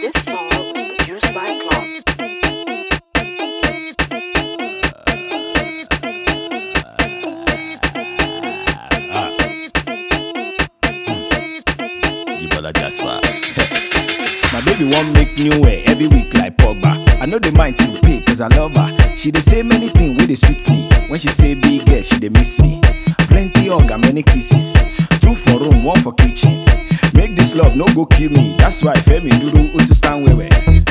This song is produced by Clock. You better just fuck. My baby want make new way every week like Pogba. I know the mind to pay cause I love her. She dey say many things wey dey sweet me. When she say big girl, she dey miss me. Plenty hug and many kisses. Two for room, one for kitchen. Make this love no go kill me. That's why Femi Duru Utu stand wewe.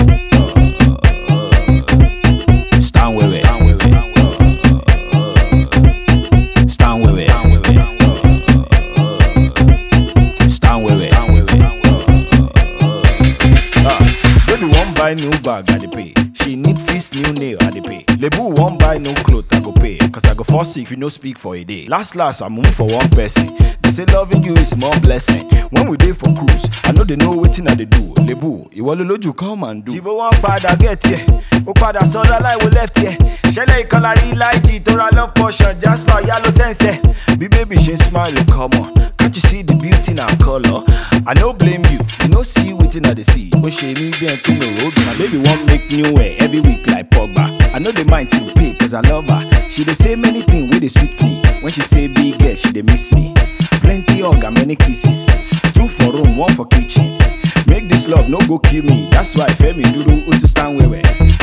Stand wewe. Stand wewe. Stand wewe. Stand wewe. Ah, baby wan buy new bag, I dey pay. She need fix new nail, I dey pay. Lebu wan buy new cloth, I go pay. Cause I go fall sick if you no speak for a day. Last last, I move for one person. They say loving you is more blessing. When we dey for cruise, I know they know wetin I dey do. Lebu, ìwọ ló lójú come and do. Jìbò wọn padà get here, ó padà sọ́dọ̀ láìwo left here. Ṣẹlẹ̀ ìkọlà rí láìjì tó ra love portion, Jasper yálò sẹ́nsẹ̀. Bí baby ṣe ń smile, come on. Can't you see the beauty in our color? I no blame you, you no see wetin I dey see. Ó ṣe mí bí ẹn tó mi ò My baby wan make new hair every week like Pogba. I no dey mind to pay cause I love her. She dey say many things wey dey sweet me. When she say big girl, she dey miss me. Plenty hug and many kisses. Two for room, one for kitchen. Make this love no go kill me. That's why Femi Duru Utu stand wewe.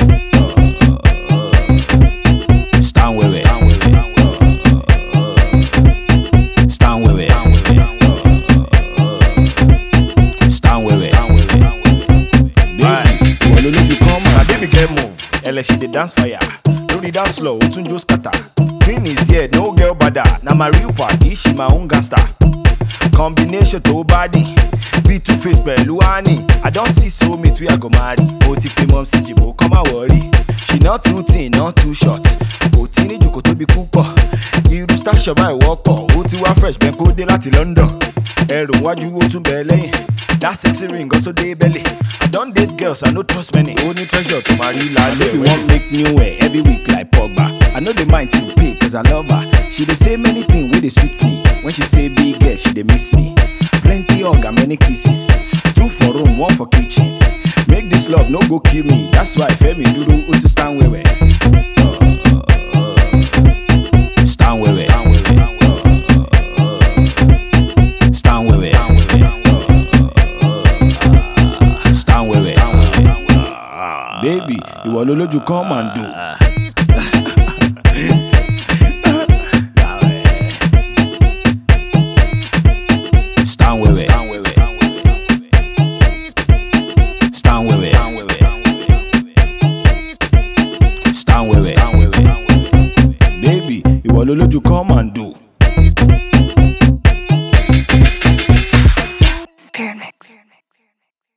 Stand wewe. Stand wewe. Stand wewe. Baby, ìwọ ló lójú kan mọ̀. Na baby girl move, ẹlẹ́ she dey dance fire. Lórí dance floor, ó tún jó scatter. Queen is here, no girl bada. Na my real party, she my own gangster. Combination tó body, bí two face pẹ̀lú honey. I don see soulmate wey I go marry. Ó ti pe mọ́ sí jìbò, kọ́ máa wọ̀rí. She not too thin, not too short. Kò tí ní jòkó tóbi púpọ̀. Irú station báyìí wọ́pọ̀, ó ti wá fresh bẹ́ẹ̀ kó dé láti London. Ẹrù wájú ó tún bẹ̀ lẹ́yìn. That sexy ring also dey belly. I don date girls, I no trust many. Ó ní treasure tó máa rí lálẹ́. Baby wan make new hair every week like Pogba. I no dey mind to pay cause I love her. She dey say many things wey dey sweet me. When she say big girl, she dey miss me. Plenty hug and many kisses. Two for room, one for kitchen. Make this love no go kill me. That's why Femi Duru Utu stand wewe. Stand wewe. Stand wewe. Stand wewe. Baby, ìwọ ló lójú come and do. Stand wewe. Stand wewe. Stand wewe. Baby, ìwọ ló lójú come and do.